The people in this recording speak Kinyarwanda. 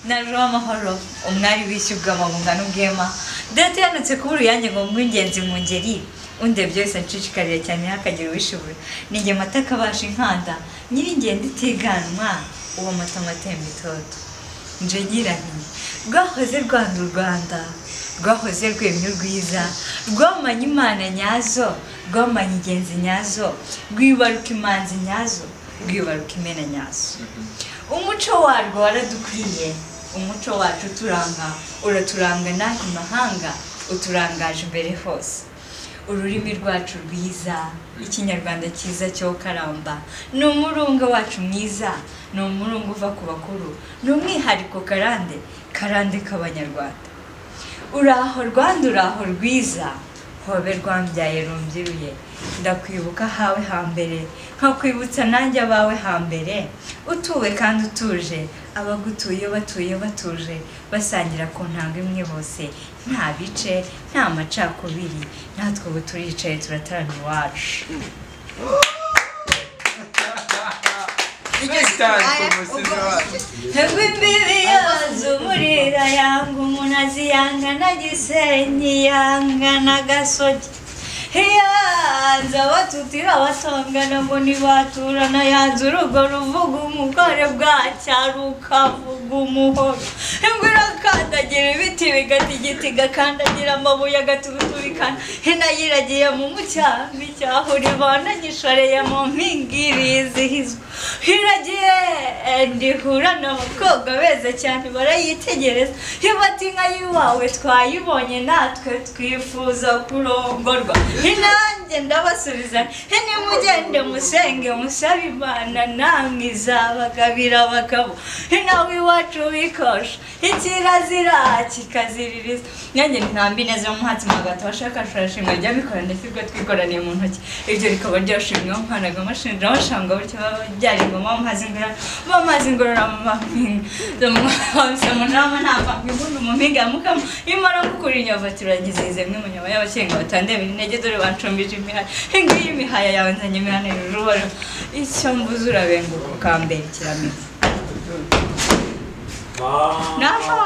naruha amahoro umwari wishyurwa mabungano n'ubwema data yanutse kuba uruyange ngo mwingenzi mu ngeri undebye byose nshishikarira cyane ntihakagire uwishoboye ni njye mata kabasha inkanda nyiringenda itiganwa uwo mata amatemba itoto nje ngira nti rwahoze rwanda u rwanda rwahoze rwemye urwiza rwamanye imana nyazo rwamanye ingenzi nyazo rwibaruka imanzi nyazo rwibaruka imena nyazo umuco warwo waradukwiye umuco wacu uturanga uraturanga natwe mahanga uturangaje imbere hose ururimi rwacu rwiza ikinyarwanda cyiza cyo karamba ni umurunga wacu mwiza ni umurunga uva ku bakuru ni umwihariko karande karande k'abanyarwanda uraho rwanda uraho rwiza hobe rwambyaye rumbyiruye ndakwibuka ahawe hambere nkakwibutsa nanjye abawe hambere utuwe kandi utuje abagutuye batuye batuje basangira ku ntanga imwe bose nta bice nta macakubiri natwe ubu turicaye turataramye iwacu Ntabwo imbibi yazo umurira yanga umunazi yanga na gisenyi yanga na gasogi yanze abatutira abatongana ngo ntibaturana yanze urugo ruvuga umugore bwacyara ukavuga umuhoro nibwo irakandagira ibiti bigata igiti igakandagira amabuye agaturuturikana inayiragiye mu mucyambi cyahura ibana nyishoreye mu mpingiri yizihizwa iragiye ndihura na bakobwa beza cyane barayitegereza ibati inka y'iwawe twayibonye natwe twifuza kurongorwa inanjye ndabasubiza nimugende musenge musabe imana namwe izabagabira abagabo inawe iwacu bikosha ikirazira kikaziririza nanjye ntambi neza umuhatsi magata washaka ashobora rya bikora ndetse ubwo twikoraniye mu ntoki ibyo rikaba ryashimwe nkanaga amashinja abashanga bityo baba byarigoma amazi ngorora amazi ngorora mu mampinga mu nama nta mpinga mu mpinga ya mukama imara gukura inyovu turagize ize mwe mu nyama y'abakenga batandemira intege dore bancumbije imihaya ngiyi imihaya yawe nzanye imihana ruba icyo mbuze urabenguka ukambera ikiramizi naho